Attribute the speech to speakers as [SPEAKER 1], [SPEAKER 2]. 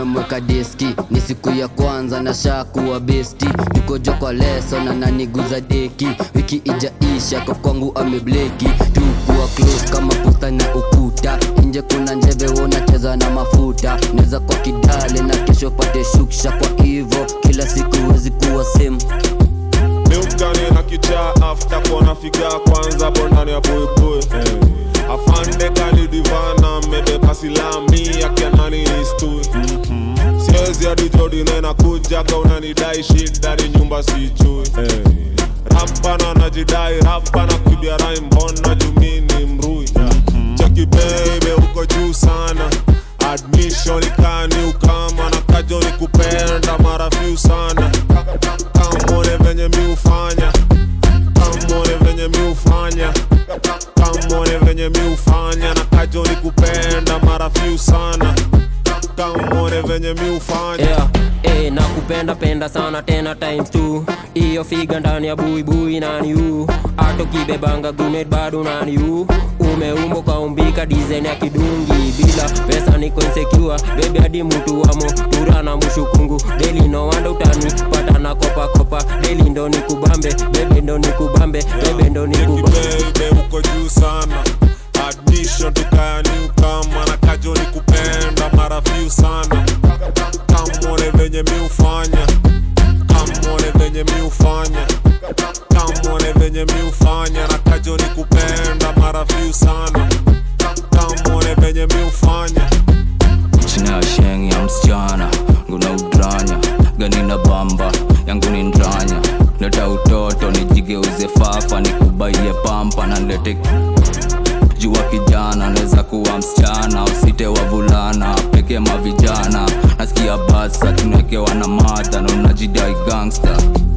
[SPEAKER 1] nimemweka diski ni siku ya kwanza na shakuwa besti nikojo kwa leso na naniguza deki wiki ijaisha kwa kwangu amebleki tukuwa close kama posta na ukuta nje kuna njeve unacheza na mafuta neza kwa kidale na kesho pate shuksha kwa hivo kila siku wezi kuwa same
[SPEAKER 2] miukani na kichaa afta kona figa kwanza bondani ya buibui afande kalidivana mebeba silami akianani nistui siwezi hadi jodine na kujaga unanidai shida ni nyumba sijui rapana najidai rapana kibia rai mbona jumini mrui cheki bebe uko juu sana admission ikani ukama na kajo ni kupenda mara few sana kamone venye mi ufanya kamone venye mi ufanya kamone venye mi ufanya na kajo ni kupenda mara few sana kamone venye mi ufanya
[SPEAKER 3] yeah. Eh, nakupenda penda sana tena times two iyo figa ndani ya buibui nani u ato kibebanga gunet bado nani u umeumbo kaumbika dizaini ya kidungi bila pesa niko insecure bebe hadi mtu wamo tura na mushukungu deli no wanda utani pata na kopa kopa deli ndo nikubambe bebe ndo nikubambe bebe ndo nikubambe
[SPEAKER 2] bebe uko juu sana admission tukayani ukama na kajo ni kupenda mara few sana kamone venye mi ufanya kamone venye mi ufanya kamone venye mi ufanya na kajo ni kupenda mara few sana kamone venye mi ufanya
[SPEAKER 4] china ya sheng ya msichana nguna udranya gani na bamba yangu ni ndranya leta utoto nijigeuze fafa nikubaie pampa na nlete jua kijana naweza kuwa msichana usite wavulana peke mavijana nasikia basa tunawekewa na madha na unajidai gangster